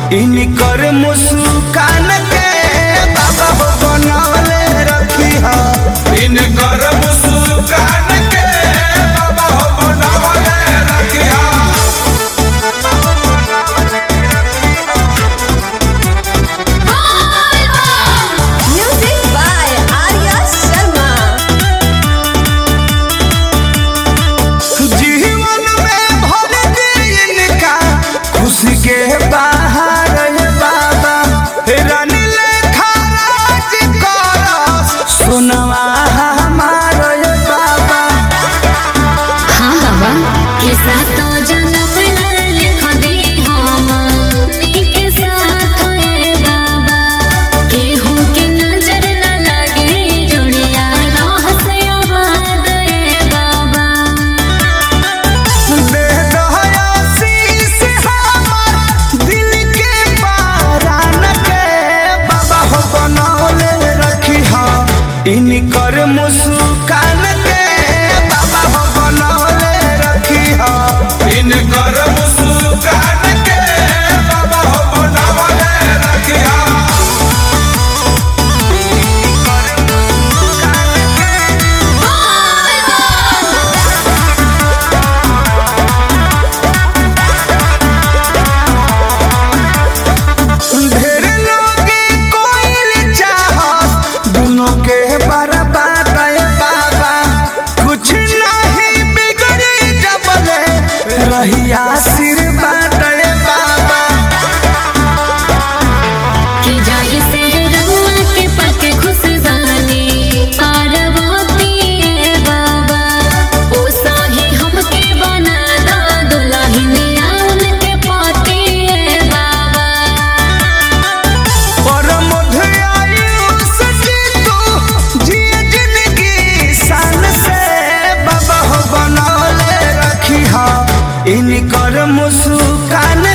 इनकर मुस्कान के बाबा हो बनौले रखी हा इनकर मुस्कान के बाबा हो बनवले रखिया Music by Arya Sharma. जीवन में भर दे इनका खुशी के बाहर है बाबा रानी लेखा राज करस सुनवा हमार है बाबा हाँ बाबा के साथ तो जन्म लिख दे हम के साथ है बाबा केहू के नजर न लगे जुड़िया राह से आबाद है बाबा दे दहया शीश हमार दिल के बारान के बाबा हो बनौले रखी हा इनकर मुस्कान के बाबा हो बनौले रखी हा इनकर मुस्कान के बाबा हो बनवले रखिया ढेर लोगे कोइल चाहत दोनों के बर्बाद है बाबा कुछ नहीं बिगड़ी जबले रही आशीर्वाद है बाबा कि जाय से रउआ के पक खुश जानी पार्वती है बाबा ओ साही हमके बना दा दुल्हनिया उनके पति है बाबा और मधुआयुष जी तू जिए जिंदगी शान से बाबा हो बनौले रखी हा इनकर मुस्कान